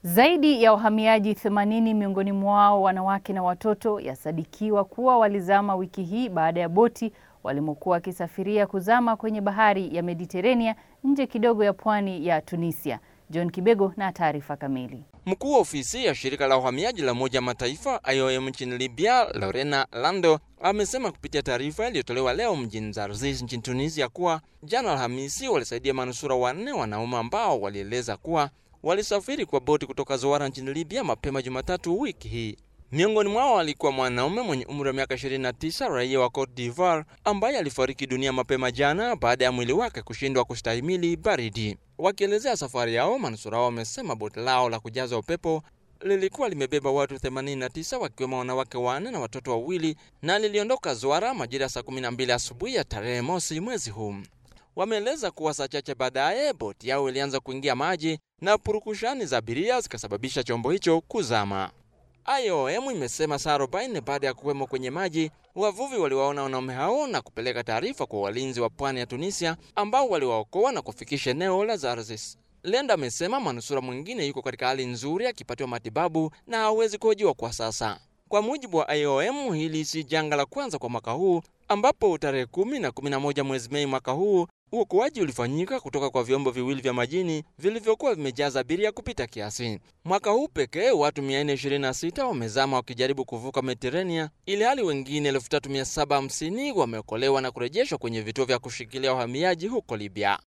Zaidi ya wahamiaji 80 miongoni mwao wanawake na watoto yasadikiwa kuwa walizama wiki hii baada ya boti walimokuwa wakisafiria kuzama kwenye bahari ya Mediterania nje kidogo ya pwani ya Tunisia. John Kibego na taarifa kamili. Mkuu wa ofisi ya shirika la uhamiaji la Umoja Mataifa IOM nchini Libya, Lorena Lando, amesema kupitia taarifa iliyotolewa leo mjini Zarzis nchini Tunisia kuwa jana Alhamisi walisaidia manusura wanne wanaume ambao walieleza kuwa walisafiri kwa boti kutoka Zoara nchini Libya mapema Jumatatu wiki hii. Miongoni mwao alikuwa mwanaume mwenye umri wa miaka 29 raia wa Cote d'Ivoire ambaye alifariki dunia mapema jana baada ya mwili wake kushindwa kustahimili baridi. Wakielezea safari yao, manusura wao wamesema boti lao la kujaza upepo lilikuwa limebeba watu 89 wakiwemo wanawake wanne na watoto wawili na liliondoka Zwara majira ya saa 12 asubuhi ya tarehe mosi mwezi huu. Wameeleza kuwa saa chache baadaye boti yao ilianza kuingia maji na purukushani za abiria zikasababisha chombo hicho kuzama. IOM imesema saa 40 baada ya kuwemo kwenye maji, wavuvi waliwaona wanaume hao na kupeleka taarifa kwa walinzi wa pwani ya Tunisia ambao waliwaokoa na kufikisha eneo la Zarzis. Lenda amesema manusura mwingine yuko katika hali nzuri akipatiwa matibabu na hawezi kuhojiwa kwa sasa. Kwa mujibu wa IOM, hili si janga la kwanza kwa mwaka huu, ambapo tarehe kumi na kumi na moja mwezi Mei mwaka huu uokoaji ulifanyika kutoka kwa vyombo viwili vya majini vilivyokuwa vimejaza abiria kupita kiasi. Mwaka huu pekee watu 426 wamezama wakijaribu kuvuka Mediterania, ili hali wengine 3750 wameokolewa na kurejeshwa kwenye vituo vya kushikilia wahamiaji huko Libya.